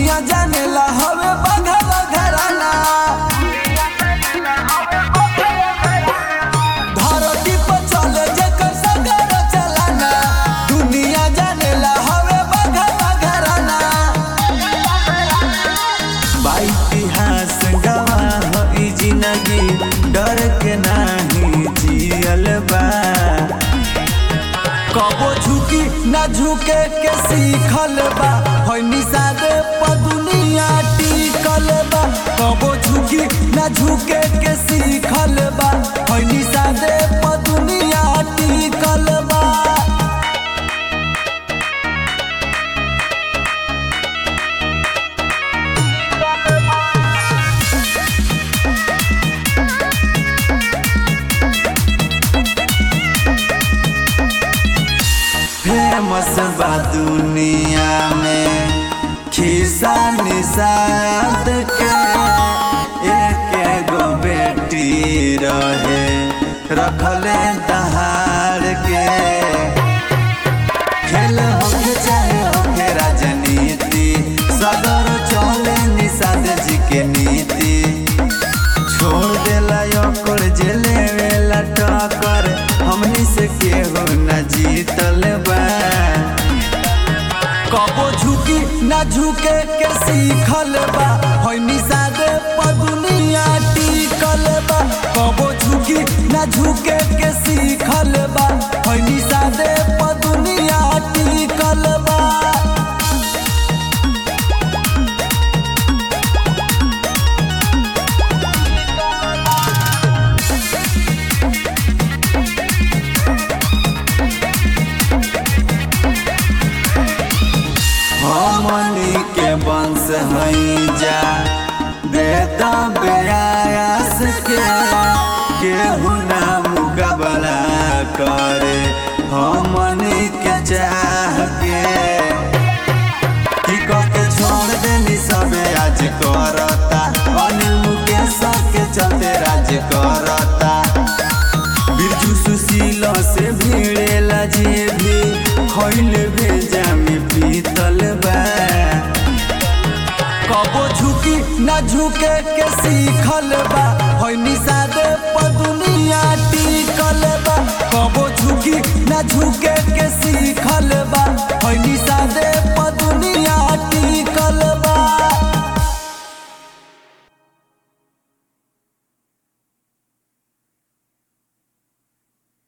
दुनिया जानेला हवे बघवा घराना धरती पर चले जेकर सगर चलाना दुनिया जानेला हवे बघवा घराना बा इतिहास गवाह ई जिंदगी डर के नाही जियल बा कबो झुकी ना झुके के सीखल बा होय निषादे प दुनिया टिकल बा कबो झुकी ना झुके के सीखल बा होय निषादे प दुनिया टिकल बा फेमस बा दुनिया में खिसा निषाद के एक गो बेटी रहे रखले दहाड़ के खेल होके चाहे होके राजनीति सदर चले निषाद जी के नीति छोड़ देला ओकर जेले वेला टक्कर हमनी से केहू न जीतल बा कबो झुकी ना झुके के सीखल बा होय निषादे प दुनिया टिकल बा कबो झुकी ना झुके के सीखल बा होय निषादे प दुनिया टिकल बा हमनी के वंश हई जा वेद व्यास के केहू ना मुकाबला करे हमनी के चाह के की कह के छोड़ देनी सबे आज करता अनिल मुकेश के चलते राज करता बिरजू सुशील से भिड़ेला जे भी खैल भेजा में पीतल बा कबो झुकी ना झुके के सीखल बा होय निषादे